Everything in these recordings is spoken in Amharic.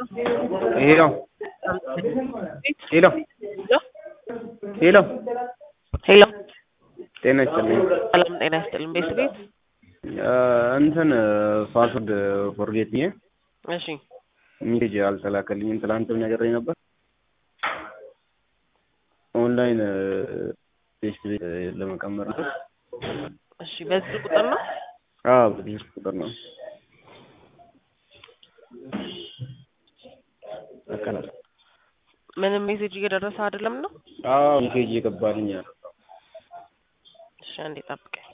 ሄሎ ሄሎ ሄሎ ሄሎ ጤና ይስጥልኝ። ሰላም ጤና ይስጥልኝ። ቤት ቤት እንትን ፓስወርድ ፎርጌት ብዬ እሺ ሜሴጅ አልተላከልኝም። ትላንትም ነግሬ ነበር። ኦንላይን ቴስት ቤት ለመቀመር ነው። እሺ በዚህ ቁጥር ነው አዎ በዚህ ቁጥር ነው። አቀላል ምንም ሜሴጅ እየደረሰ አይደለም ነው። አዎ ሜሴጅ እየገባልኝ ያለ እሺ አንዴ ጠብቀኝ።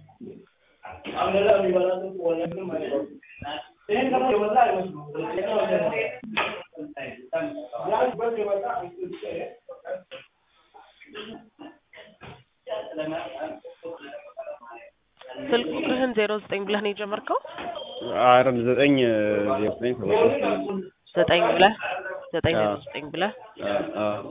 ስልክ ቁጥርህን ዜሮ ዘጠኝ ብለህ ነው የጀመርከው? አረ ዘጠኝ ዜሮ ዘጠኝ ሰባ ሶስት ዘጠኝ ብለህ ዘጠኝ ዜሮ አዎ። ዘጠኝ ብለህ አዎ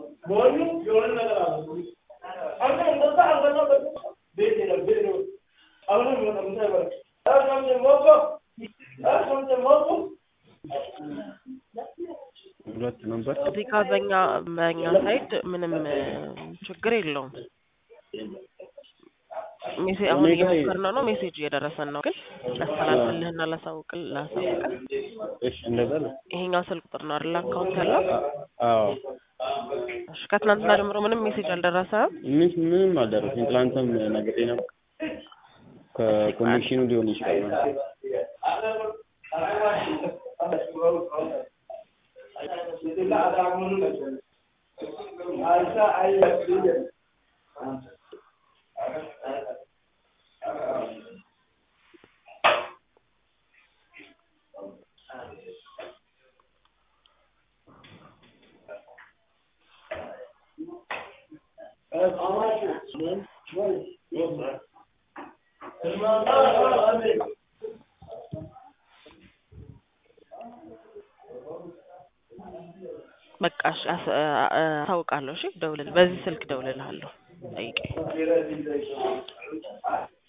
ሁለት ነበር። እዚህ ጋር በእኛ በእኛ ሳይድ ምንም እ, ችግር የለውም። ሜሴ አሁን እኔ ጋር- እየሞከርነው ነው። ሜሴጅ እየደረሰን ነው፣ ግን ላስተላልፍልህና ላሳውቅል ላሳውቅህ እሺ እንደዛ ነው። ይሄኛው ስልክ ቁጥር ነው አይደል አካውንት ያለው? አዎ እሺ ከትናንትና ጀምሮ ምንም ሜሴጅ አልደረሰም። ምን ምንም አልደረሰኝ። ትላንትም ነግሬ ነበር። ከኮኔክሽኑ ሊሆን ይችላል ማለት ነው። በቃ እሺ አስ- አ- አ- አሳውቃለሁ። እሺ ደውልል፣ በዚህ ስልክ ደውልልሃለሁ። ጠይቀኝ።